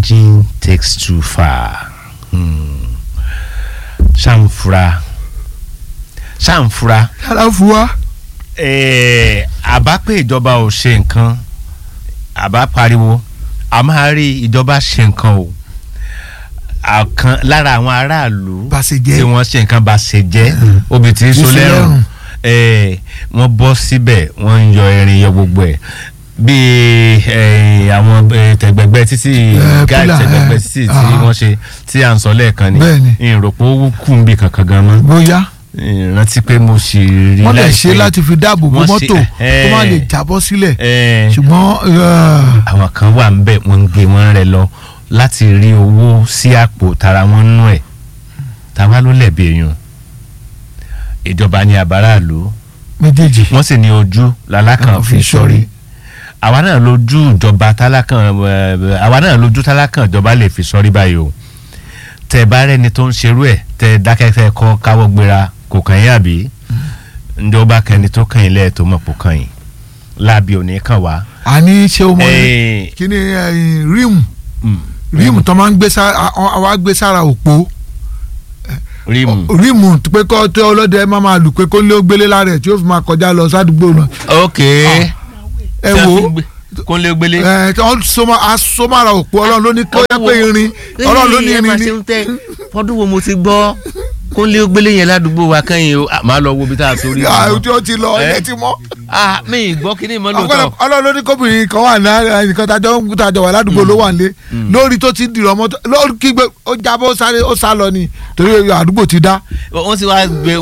changing takes too far Hmm. ṣàǹfura ṣàǹfura yàrá fún wa. eh, àbá pé ìjọba ò ṣe nǹkan àbá pariwo a máa rí ìjọba ṣe nǹkan o àkan lára àwọn aráàlú Bàṣejẹ́. tí wọ́n ṣe nǹkan bá ṣe jẹ́ obì tí ń so Ń so lẹ́rùn lẹ́rùn. eh, wọ́n bọ́ síbẹ̀ wọ́n ń yọ erin yọ gbogbo ẹ̀ bíi eh, àwọn eh, tẹ̀gbẹ̀gbẹ́ títí Eh, gáì pillar, tẹ̀gbẹ̀gbẹ́ eh, títí tí ah. wọ́n ṣe tí à ń sọ lẹ́ẹ̀kan ni Bẹ́ẹ̀ni. ìròpó kù ń bì kankan gan mọ́ bóyá ìrántí pé mo sì rí wọ́n lè láìpẹ́ ṣe láti fi dáàbò bo Wọ́n ṣe- mọ́tò kó má eh. lè jábọ́ sílẹ̀ Eh, ṣùgbọ́n eh, àwọn kan wà ń bẹ̀ wọ́n ń gbé wọn rẹ lọ láti rí owó sí àpò tara wọn nú ẹ̀ táwa ló lẹ̀bi èèyàn ìjọba ní àbáráàlú méjèèjì wọ́n sì ní ojú lalákàn fi sọrí àwa náà lójú ìjọba tálákàn eh, àwa náà lójú tálákàn ìjọba lè fi sọrí báyìí o tẹ bá rẹni tó ń ṣerú ẹ̀ tẹ dákẹ́tẹ́ kọ́ káwọ́ gbéra kò kàn yín àbí ǹjẹ́ ó bá kẹni tó kàn yín lẹ́ẹ̀ tó mọ̀ pò kàn yín láàbì òní kàn wá. àní ṣé o mọ Eh, kí ni eh, ríìmù mm, ríìmù tó máa ń gbé sára àwa gbé sára òpó rímù. ríìmù pé kọ́ tó ọlọ́dẹ máa máa lù pé kó lé ó gbélé lára ẹ̀ tí ó fi máa kọjá lọ sádùúgbò náà ok ẹ wo kó lé gbélé. ẹ tí wọ́n sọmọ asọmọra òpó ọlọ́run ló ní kó yẹ pé irin ọlọ́run ló ní irin ní. fọdún wo mo ti gbọ́ kó lé gbélé yẹn ládùúgbò wa kẹ́yìn o máa lọ wo ibi tá a sórí. àwọn tí ó ti lọ Eh? ilé ti mọ́. ah mi ì gbọ́ kí ni ìmọ̀ lóòótọ́. ọlọ́run ló ní kóbìnrin kan wà ní nǹkan tájọ́ ń tájọ́ wà ládùúgbò ló wà nílé lórí tó ti dìrọ̀ mọ́tò lórí kígbe ó jábọ́ ó sáré ó sá lọ ni torí àdúgbò ti dá. wọ́n sì wá gbé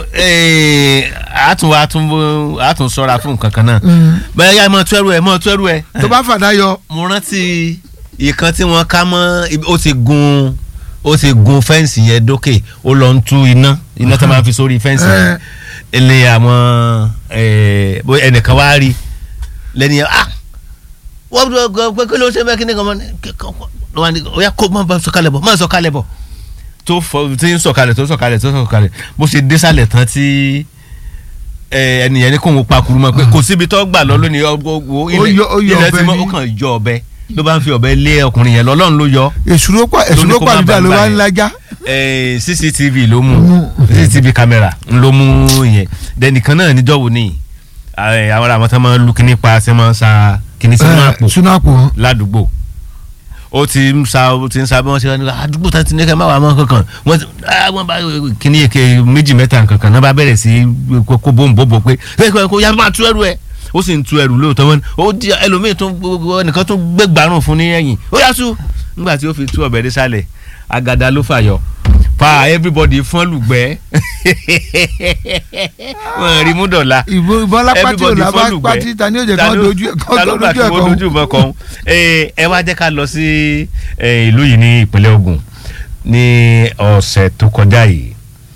àtún àtún àtún sọ́ra fún nǹkan kan náà. bẹ́ẹ̀ yá mọ̀ tuẹ́rù ẹ̀ mọ̀ tuẹ́rù ẹ̀. tó bá fàdá yọ mo rántí ìkan tí wọ́n ká mọ́ ibi- ó ti gun ó ti gun fẹ́ǹsì yẹn dókè ó lọ ń tú iná iná tó máa fi sórí fẹ́ǹsì yẹn ilé àwọn eh, bó- ẹnìkan wá rí lẹ́ni yẹn ah wọ́n bí wọ́n pé kí ló ń ṣe bẹ́ẹ̀ kí ni kan mọ́ ni kí- kí- kí- ló wá ní ó yá kó má bá sọ̀kalẹ̀ bọ̀ má sọ̀kalẹ̀ bọ̀ tó fọ tí ń sọ̀kalẹ̀ tó sọ̀kalẹ̀ tó sọ̀kalẹ̀ bó ṣe désàlẹ̀ tán tí eh, ẹnìyẹn ní kóun pa kuru mọ́ pé kò síbi tó gbà lọ lónìí ọgbọ Ó yọ- ó yọ ilẹ̀ ọ̀bẹ tí mọ́ ní- ó kàn yọ ọ̀bẹ ló bá ń fi ọ̀bẹ lé ọkùnrin yẹn lọ́lọ́run ló yọ èsúró pa Ló ní èsúró kó má pàdúdà ló bàa bá gbà ń yẹn. lajá. Eh, cctv ló mú cctv camera ń ló mú yẹn dẹnìkan náà níjọ́ wo ni eh, àwọn àwọn tó máa ń lu kíní pa ṣe máa ń sa kíní sínú àpò sunapo ládùúgbò ó ti ń sa ó ti ń sa bí wọ́n ṣe wá ní àdúgbò tá ti ní kẹ́ má wà mọ́ kankan wọ́n ti ah, wọ́n bá kíní èké méjì mẹ́ta kankan náà bá bẹ̀rẹ̀ sí kó kó bóńbóbó pé ẹ kó kó yá máa tú ẹrù ẹ ó sì ń tú ẹrù lóòótọ́ wọn ó di ẹlòmíì tó ẹnìkan tó gbé gbárùn fún ní ẹ̀yìn ó yá tú nígbà tí ó fi tú ọ̀bẹ dé sálẹ̀ agada ló fàyọ pa everybody fọ́n lùgbẹ́ wọ́n rí mú dọ̀la ìbò ìbọn lápátí ò everybody lábá fọ́lùgbẹ́. pátí ta ni ó jẹ Ta kán ló- dojú ẹ ta kán ló gbà dojú kí ẹ wọ́n kán. dojú ìbọn kan ẹ ẹ wá jẹ́ ká lọ sí eh, ìlú yìí ní ìpínlẹ̀ Ògùn ní ọ̀sẹ̀ tó kọjá yìí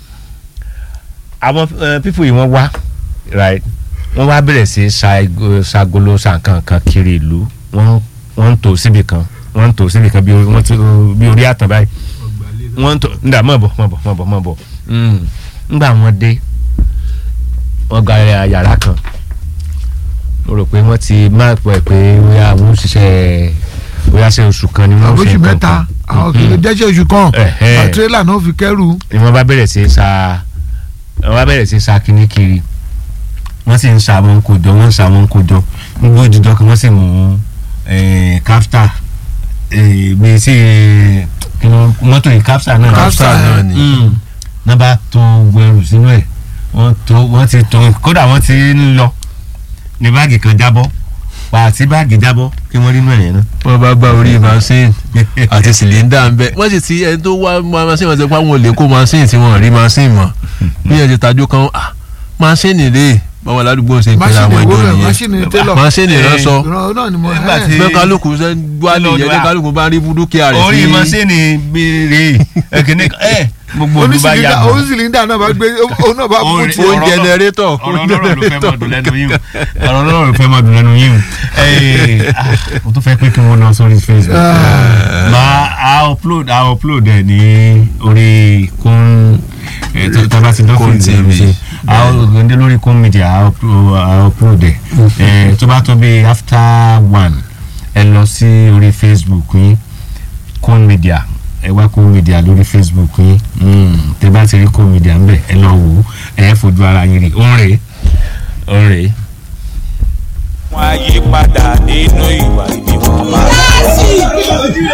àwọn pípù yìí wọ́n wá right wọ́n wá bẹ̀rẹ̀ sí ṣa- ṣagolo ṣàǹkankan kiri ìlú wọ́n wọ́n ń tò síbi kan wọ́n ń tò síbi kan bí orí- wọ́n ti bí orí àtàn báyìí wọ́n ń tò nígbà mọ̀ bọ̀ mọ̀ bọ̀ mọ̀ bọ̀ mọ̀ bọ̀ Mm. nígbà wọ́n dé wọ́n gba yàrá kan mo rò pé wọ́n ti máa pọ̀ pé bóyá àwọn òṣìṣẹ́ bóyá ṣe oṣù kan ni wọ́n àwọn fi oṣù nǹkan mẹ́ta kan. àwọn kìlọ̀ jẹ́sẹ̀ oṣù kan Ẹ̀hẹ́. tírélà náà fi kẹ́rù. ni wọ́n bá bẹ̀rẹ̀ sí í sa wọ́n bá bẹ̀rẹ̀ sí í sa kíní kiri wọ́n sì ń sa wọn kó jọ wọ́n ń sa wọn kó jọ gbogbo ìdíjọ kan wọ́n sì mú káfíńtà bí sí eh, kí wọ́n- mọ́tò yìí káfíńtà náà Capstar náà ni. Mm. náà bá tó gbẹrù sínú ẹ̀ wọ́n tó wọ́n ti tó kódà wọ́n ti ń lọ ní báàgì kan jábọ́ pàtí báàgì jábọ́ kí wọ́n rí inú ẹ̀ yẹn náà. wọ́n bá gba orí machine àti cylinder ń bẹ wọ́n sì ti ẹni tó wá ma- machine wọn ti pa wọn ò lè kó machine tí wọ́n rí machine mọ́ bí ẹ ti tajú kan ah machine rè báwọn aládùúgbò ṣe pẹ̀lú máṣíìnì àwọn ìwó ìjọ rẹ̀ nìyẹn máṣíìnì télọ̀ machine ránṣọ ìran náà ni mo Nígbà ẹ̀. tí- bẹ́ẹ̀ kálukú ṣe ń gbálẹ̀ Lọ́dọ̀ yẹn ní wa. kálukú bá rí dúkìá rẹ̀ orí sí masini béèrè ẹkìnní ẹ gbogbo olú bá yà onísìlíndà bọ̀. onísìlíndà náà bá gbé òun náà bá kú Orin- tí. ó ń ọ̀rọ̀ náà- jẹnẹrétọ̀ ọ̀rọ̀ ọlọ́rọ̀ ló fẹ́ máa dùn lẹ́nu yín o ọ̀rọ̀ ọlọ́rọ̀ ló fẹ́ máa dùn lẹ́nu yín o Ẹ, ah, mo tún fẹ́ pé kí wọ́n lọ sórí Facebook máa a upload a upload ẹ̀ ní orí kún ẹ̀ tó tábà ti Kún dọ́kítì TV. ṣe a gbẹ̀ndé lórí kún media a uplo- a upload ẹ̀ ẹ̀ tó bá tó bí after one ẹ lọ sí orí Facebook yín Kone Media ẹ wá Kone Media lórí Facebook yín Mm, tẹ bá ti rí Kone Media ń bẹ ẹ lọ wò ó ẹ fojú ara yín rí òun rèé òun rèé. wọn á yí padà nínú ìwà ibi wọn máa.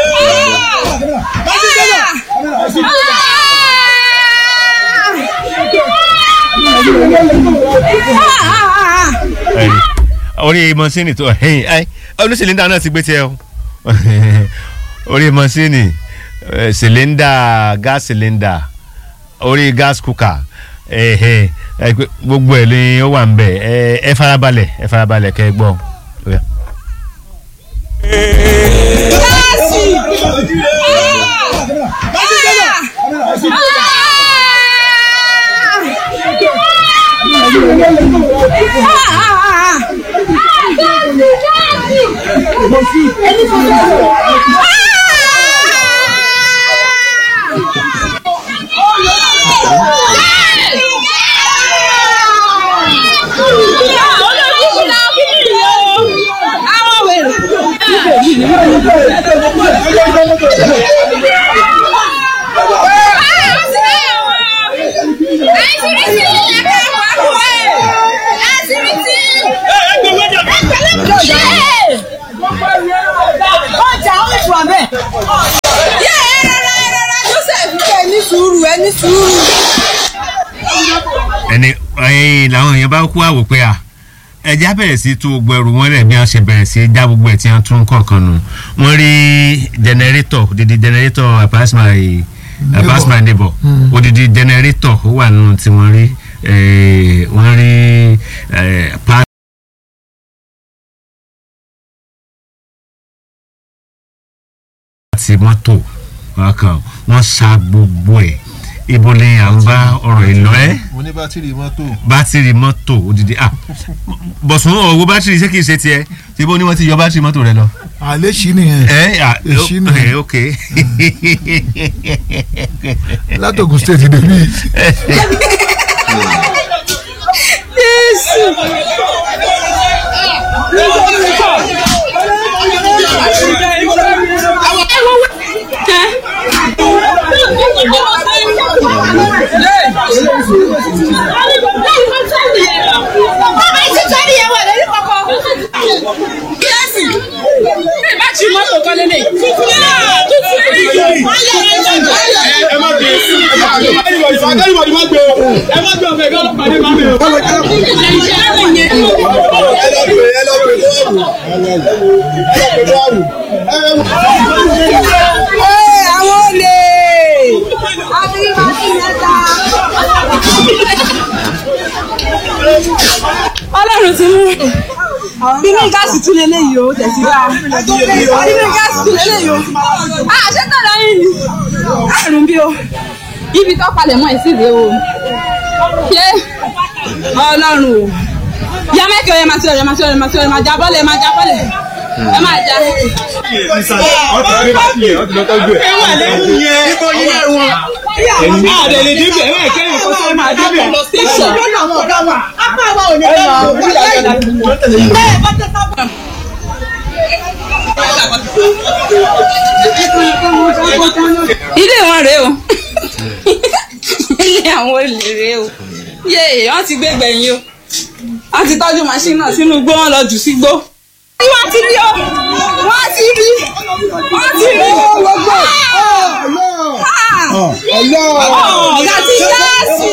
ẹni orí mọ́sínì tó ẹ̀yìn ẹ oníṣìlíńdà náà ti gbé tiẹ̀ o orí mọ́sínì eh, ṣìlíńdà gas ṣìlíńdà orí gas cooker ẹ̀hẹ̀, ẹ pé gbogbo ẹ̀ ni ó wà ń bẹ̀ ẹ ẹ farabalẹ̀ ẹ farabalẹ̀ kẹ́ ẹ gbọ́. Ó yá. ọjà ó ti wà bẹ́ẹ̀. yẹ ẹ rárá ẹ rárá joseph kẹ́ ẹ ní sùúrù ẹ ní sùúrù. ẹni ẹyin làwọn èèyàn bá kú àwò pé à ẹja bẹ̀rẹ̀ sí tú gbogbo ẹrù wọn lẹ̀ bí wọ́n ṣe bẹ̀rẹ̀ sí já gbogbo ẹ̀ tí wọ́n tún kọ̀ọ̀kan nù wọ́n rí jẹnẹrétọ̀ odidi jẹnẹrétọ̀ apasma apasma neighbor odidi jẹnẹrétọ̀ ó wà nù tí wọ́n rí eh, wọ́n rí eh, pa àti mọ́tò wọn kàn wọ́n sa gbogbo ẹ̀ ibo ni à ń bá ọ̀rọ̀ ìlọ ẹ́ mo ní bátìrì mọ́tò. bátìrì mọ́tò odidi ah bọ̀sùn ọ̀wọ́ bátìrì ṣé kìí ṣe tiẹ̀ ṣé bó ni wọ́n ti yọ bátìrì mọ́tò rẹ lọ. àlẹ́ sí nìyẹn ẹ à Èṣí nù. ẹ ok látògùn state dèbí àwọn olè àbí màsí mẹ́ta. ọlọ́run ti mú bínú gáàsì tún lélẹ̀ yìí o tẹ̀sí bá bínú gáàsì tún lélẹ̀ yìí o àṣẹ tọ̀dọ̀ yìí ni àrùn bí o ibi tó palẹ̀ mọ́ ẹ̀ sì rèé o ṣé ọlọ́run o yá mẹ́kẹ́ o yẹ máa tí ọ̀rẹ́ máa tí ọ̀rẹ́ máa tí ọ̀rẹ́ máa jábọ́lẹ̀ máa jábọ́lẹ̀ ẹ máa já. ilé wọn rèé o ilé àwọn olè rèé o yéè wọn ti gbé gbẹ̀yìn o wọn ti tọ́jú machine náà sínú igbó wọn lọ jù sí igbó. wọ́n ti rí o wọ́n ti rí wọ́n ti rí gbogbo. ọ̀gá ti gáàsì.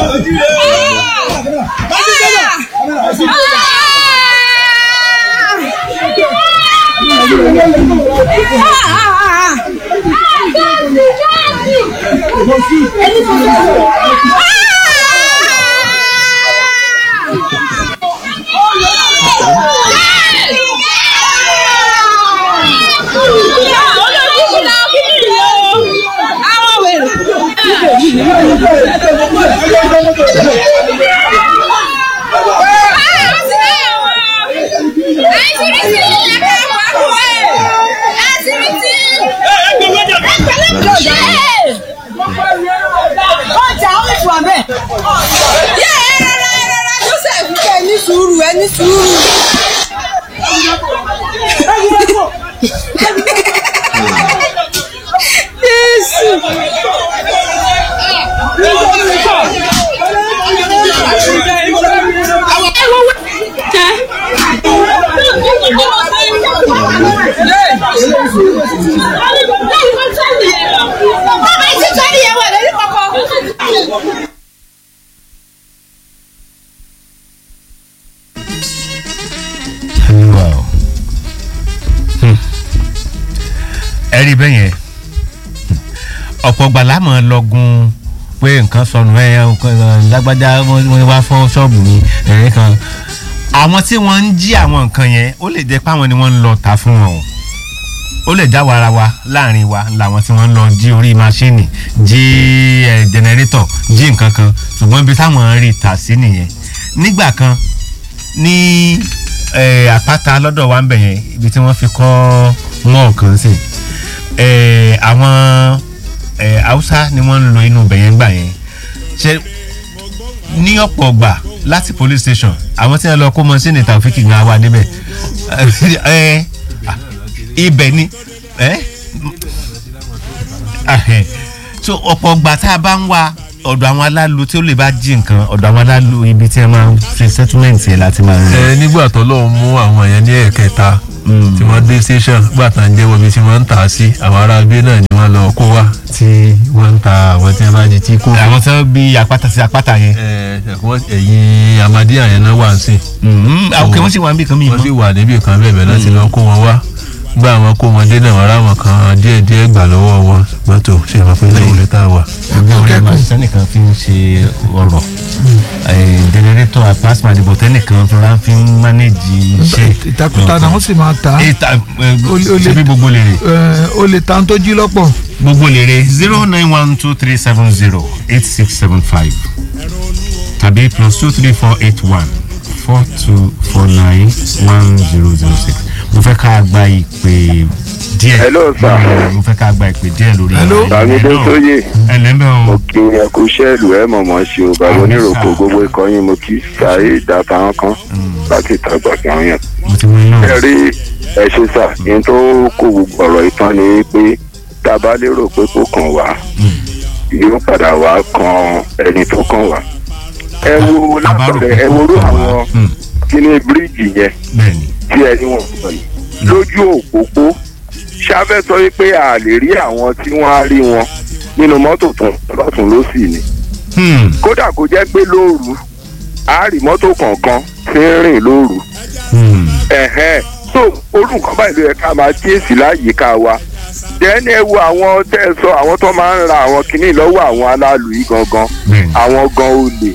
àwọn wèrè. ọjà ó ti wà bẹ́ẹ̀. yẹ ẹ rárá ẹ rárá joseph kẹ́ ẹ ní sùúrù ẹ ní sùúrù. Olúwa o. Hmm. ẹ rí bẹ́ẹ̀ yẹn ọ̀pọ̀ gbàlá mọ̀ ọ́ lọ́gùn pé nǹkan sọnù ẹ̀ ẹ̀ lágbájá wọ́n wá fọ́ ṣọ́ọ̀bù mi ẹ̀rín kan àwọn tí wọ́n ń jí àwọn nǹkan yẹn ó lè jẹ́ pé àwọn ni wọ́n ń lọ ta fún wọn o ó lè já wara wa láàrin wa làwọn tí wọ́n ń lọ jí orí máṣíìnì jí ẹ̀ jẹnẹrétọ̀ jí nǹkan kan ṣùgbọ́n ibi táwọn ń rí tà sí nìyẹn nígbà kan ní eh, àpáta lọ́dọ̀ wa ń bẹ̀ yẹn ibi tí wọ́n fi kọ́ mọ́ọ̀ kan sí eh, àwọn eh, haúsá ni wọ́n ń lo inú bẹ̀ yẹn gbà yẹn ṣe ní ọ̀pọ̀ ọgbà láti police station àwọn tí wọ́n lọ kó mọ́sínì tàfíkì gan wa níbẹ̀ eh, ah, ibẹ̀ ni eh, ah, eh, so ọ̀pọ̀ ọgbà tá a bá ń wá ọ̀dọ̀ àwọn alálu tí ó lè bá jí nǹkan ọ̀dọ̀ àwọn alálu ibi tí wọ́n máa ń fi settlement yẹn láti máa ń rí. ẹ nígbà tó lọ́wọ́ mú àwọn yẹn ní ẹ̀kẹta tí wọ́n dé station gbà tá à ń jẹ́wọ́ bí tí wọ́n ń tà á sí àwọn ará gbé náà ni wọ́n lọ kó wá tí wọ́n ń ta àwọn tí wọ́n bá jí tí kò. àwọn tí wọ́n bí apáta sí apáta yẹn. ẹ ẹ̀kọ́ ẹ̀yìn amadíyà yẹn náà wà ń sìn ok wọ́n sì wà níbi kan mi wọ́n sì mọ́. wà níbì kan bẹ́ẹ̀ bẹ́ẹ̀ láti lọ kó wọn wá gbà wọn kó wọn dé náà wọn ráwọn kan díẹ̀ díẹ̀ gbà lọ́wọ́ wọn ṣùgbọ́n tó ṣe máa pé lẹ́yìn lẹ́tà wà. ẹgbẹ́ orí ẹ̀ma sẹ́nìkan fi ń ṣe ọ̀rọ̀ jẹnẹrétọ̀ plasma ìdìbò tẹ́nìkan fúnra fi ń mánéjì iṣẹ́. ìtakùtà náà wọ́n sì máa ta ìta Ó lè- ó lè- ṣe bí gbogbo lè rè. ẹ, ó lè ta tó jí lọ́pọ̀ gbogbo lèrè zero nine one two three seven zero eight six seven five tàbí plus two three four eight one four two four nine one zero zero six mo fẹ́ ká gba ìpè díẹ̀ Hello, sir. mo fẹ́ ká gba ìpè díẹ̀ lórí Hello. Bàmídé Sóyè ẹ lẹ́mbẹ̀ o kí ẹ kú sẹ́ẹ̀lù ẹ mọ̀mọ́ ṣe o bàbá oníròkò gbogbo ikọ̀ yín mo kí sàárè ìdáta wọn kan láti ìtagbà àwọn yẹn. mo ti mú iná ẹ rí ẹ ṣe sà yín tó kó gbogbo ọ̀rọ̀ ìtàn ni pé tá a bá lérò pé kò kàn wá yóò padà wá kan ẹni tó kàn wá. ẹ wo lápẹ̀rẹ̀ ẹ wo rú àwọn Mm, kíní bíríìjì yẹn bẹ́ẹ̀ni tí ẹni wọn sọ yìí lójú òpópó ṣáfẹ́ sọ wípé a lè rí àwọn tí wọ́n á rí wọn nínú mọ́tò tún lọ́tún lọ́sì ni Hmm, kódà kó jẹ́ pé lóru a rí mọ́tò kọ̀ọ̀kan tí ń rìn lóru hmm, ẹ̀hẹ́n so orú nǹkan báyìí ló yẹ ká máa kíyèsí láyìíká wa dẹ́ni ẹ wo àwọn tẹ́ ẹ sọ àwọn tó máa ń ra àwọn kinní lọ́wọ́ àwọn aláàlú yìí gangan bẹ́ẹ̀ni àwọn gan olè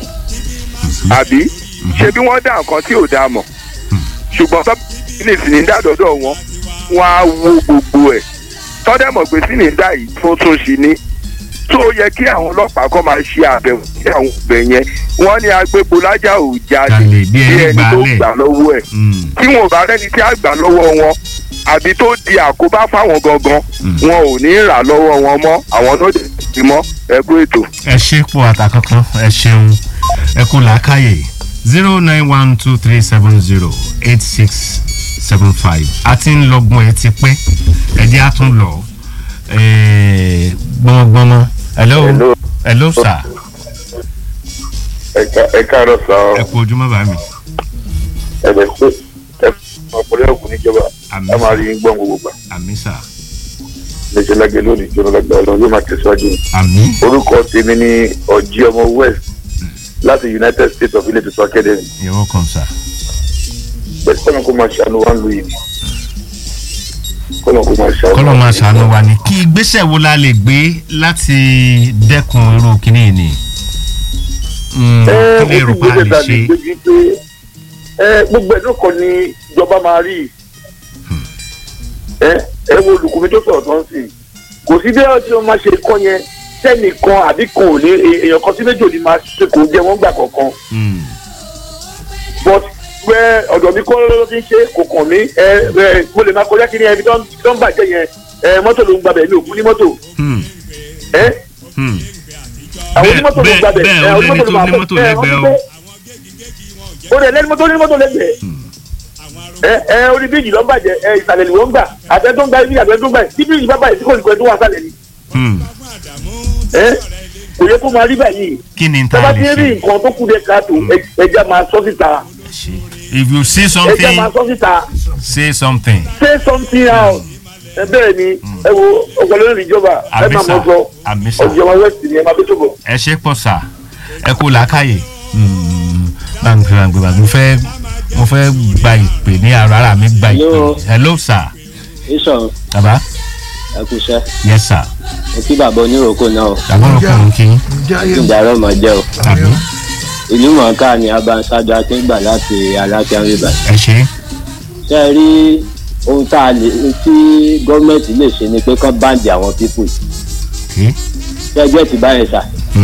àbí ṣé bí wọ́n dá nǹkan tí ò dá mọ̀ ṣùgbọ́n tó ní sìnìdá dọ́dọ̀ wọn wọ́n á wo gbogbo ẹ̀ tọ́dẹ̀ mọ̀ pé sìnìdá yìí tó tún ṣe ní tó yẹ kí àwọn ọlọ́pàá kọ́ máa ṣe àbẹ̀wò sí àwọn ọbẹ̀ yẹn wọ́n ní agbébọlájà ò jáde Jalè bí ẹni ẹni tó gbálẹ̀. gbà lọ́wọ́ ẹ̀ Hmm, tí wọn ò bá rẹ́ni tí a gbà lọ́wọ́ wọn àbí tó di àkóbá fáwọn gangan wọn ò ní rà lọ́wọ́ wọn mọ́ àwọn náà dẹ̀ ti mọ́ ẹ kú ètò. ẹ ṣe pọ̀ àtàkọ́kọ́ ẹ ṣeun ẹ kú làákàyè zero nine one two three seven zero eight six seven five a ti ń lọgbọ́n ẹ ti pẹ́ ẹ jẹ́ a tún lọ eh, gbọ́ngbọ́nmọ́ hello Hello. hello sir ẹ káàárọ̀ sọ ẹ kú ojúmọ́ bá mi ẹ̀bẹ̀ pé ẹ ọ̀pọ̀lọpọ̀ òkú níjọba Àmín. ẹ máa rí yín gbọ́n gbogbo gbà àmì sà léṣe lágẹ̀ lónìí jóná lágbà ọlọ́run yóò máa tẹ̀síwájú ni. àmì orúkọ tèmi ní ọ̀jí ọmọ west láti united states of ilé tuntun academy you're welcome sir bẹ́ẹ̀ sọ́nà kó máa ṣàánú wá ń lu yìí kọ́nà kó máa ṣàánú. kọ́lọ́ máa ṣàánú wa ni kí ìgbésẹ̀ wo la lè gbé láti dẹ́kun irú kínní yìí ni Mm, ẹ kí lè rò ojú pa ìgbésẹ̀ lè dàbí ṣe débi pé ẹ gbogbo ẹ̀ lóko ni ìjọba máa rí ẹ ẹ wo olùkọ́ mi tó sọ̀rọ̀ tó ń sìn kò sí bí ọtí wọn máa ṣe kọ́ yẹn sẹ́nìkan àbí kan ò ní èèyàn kan sí méjì ò ní máa ṣe kò jẹ́ wọ́n gbà kọ̀ọ̀kan Mm, but pé ọ̀dọ̀ mi kọ́ ló ti ń ṣe kò kàn mí ẹ ẹ mo lè máa kọjá kí ni ẹbí tó ń tó ń bàjẹ́ yẹn ẹ mọ́tò ló ń gbàbẹ̀ mi ò kú ní mọ́tò mm, ẹ mm. àwọn Bẹ́ẹ̀- onímọ́tò ló ń bẹ́ẹ̀- gbàbẹ̀ bẹ́ẹ̀ ẹ ó lẹ́ni tó máa ní bẹ̀- mọ́tò ẹ, lẹ́gbẹ̀ẹ́ wọ́n o. ó lè lẹ́ni mọ́tò ní mọ́tò lẹ́gbẹ̀ẹ́ ẹ ẹ orí bíríjì ló ń bàjẹ́ ẹ ìsàlẹ̀ ni wọ́n ń gbà àtẹ tó ń gba ibi àtẹ tó ń gbà tí bíríjì bá bàjẹ́ tí kò ní pẹ́ tó wà sàlẹ̀ ni Mm. ẹ kò yẹ kó máa rí báyìí kí ni n tọ́ba ta ti lè rí ṣe nǹkan tó kú dé káàtó ẹ- ẹja máa sọ síta ṣe if you see ẹja something máa sọ síta say something. say something out ẹ bẹ́ẹ̀ ni ẹ wo ọ̀pọ̀lọpọ̀ ní ìjọba ẹ máa mọ̀ sọ àmísà ọ̀jọ̀ba west ni ẹ máa bí tó bọ̀. ẹ ṣe pọ̀ sà ẹ kú làákàyè báńkì báńkì báńkì mo fẹ́ mo fẹ́ gba ìpè ní ara ara mi gba ìpè Hello. hello sir ìṣàn baba ẹkùṣẹ́ yes sir mo kí bàbá oníròkò náà àbúrò kò ń kí ǹjẹ́ ayé kí ìdárọ̀ mọ̀ jẹ́ o àbí ìlú mọ̀ọ́ká ni abanṣáájú akíngbà láti alákíá rivers ẹ ṣe ṣe é rí ohun tá a lè tí gọ́ọ̀mẹ̀ntì lè ṣe ni pé kán báǹdì àwọn pípù kí ṣe ẹgbẹ́ ti báyẹn sà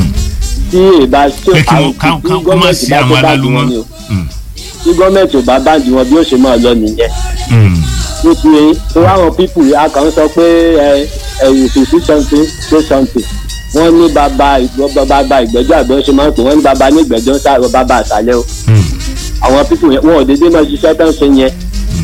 tí ìbá tí pé kí àwọn wọ́n ká tí ká kó má gọ́ọ̀mẹ̀ntì sí bá àwọn tó báǹdì alálùmọ́ wọn ni o tí gọ́ọ̀mẹ̀ntì ò bá báǹdì wọn bí ó ṣe máa lọ nìyẹn ó ti yẹ tó àwọn pípù a kàn ń sọ pé ẹ ẹ if you see something say something wọ́n ní bàbá ìgbọ́- bàbá ìgbẹ́jọ́ àgbẹ̀ ṣe máa ń pè wọ́n ní bàbá ní ìgbẹ́jọ́ sáré bàbá àṣálẹ́ o àwọn pípù yẹn wọn ò dédé máa ṣiṣẹ́ tán ṣe yẹn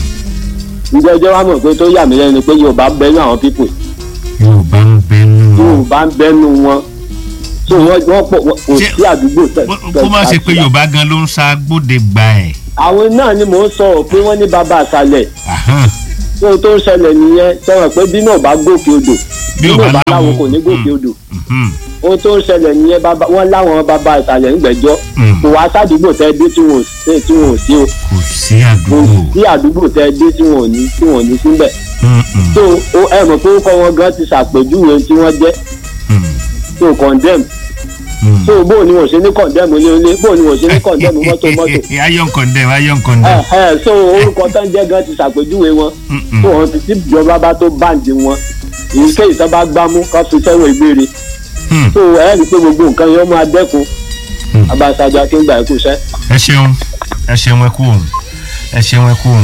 ìgbẹ́jọ́ wa mọ̀ pé tó yà mí lẹ́nu ni pé yorùbá ń bẹ́nu àwọn pípù yorùbá ń bẹnu wọn yorùbá ń bẹ́nu wọn so wọ́n wọ́n pọ̀ wọ́n- kò Ṣé- sí àdúgbò tẹ̀ kó má ṣe pé yorùbá gan ló ń sa gbóde gba ẹ̀ àwọn náà ni mò ń sọ ọ́ pé wọ́n ní bàbá àṣálẹ̀ Ahán. ohun tó ń ṣẹlẹ̀ nìyẹn sọ̀rọ̀ pé bí náà bá gòkè odò Bí ò bí bá náà bá láwo, láwo kò ní gòkè mm. odò Mhm. ohun tó ń ṣẹlẹ̀ nìyẹn bàbá wọn láwọn bàbá ìsàlẹ̀ ńgbẹ́jọ́ Mm. kò wá sádùúgbò tẹ́ dé tí wọn ò sí tí wọn ò sí o kò sí kò àdúgbò sí àdúgbò tẹ́ dé tí wọn ò ní tí wọn ò ní síbẹ̀ Mm-mm. tó o ẹ mọ̀ pé orúkọ wọn gan ti ṣàpèjúwe tí wọ́n jẹ́ Mm. tó condemn Mm. tó bóun ni wọ́n ṣe ní condemn ilé ilé bóun ni wọ́n ṣe ní condemn mọ́tò mọ́tò iron condemn iron ẹ condemn. ẹ so orúkọ tán jẹ́ gan ti ṣàpèjúwe wọn Mm-mm. tó wọn ti tí ìjọba bá tó báǹdì wọn èyíkéyìí tó bá gbámú kó fi sẹ́wọ̀n ìgbére Hmm. tó ẹ rí i pé gbogbo nǹkan yẹn ó máa dẹ́kun Hmm. abáṣáájú akíngbà ẹ̀kú iṣẹ́. ẹ ṣeun ẹ ṣeun ẹ kú òun ẹ ṣeun ẹ kú òun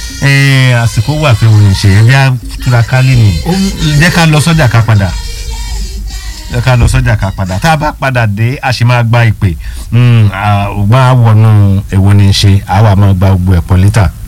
ẹ àsìkò wà fún òun ṣe ẹ bí a túra kálí ni jẹ́ ká lọ sọ́jà ká padà jẹ́ ká lọ sọ́jà ká padà tá a bá padà dé a sì máa gba ìpè ògbọ́n àwọnú èwo ni ń ṣe àwa máa gba gbogbo ẹ̀pọ̀ lítà.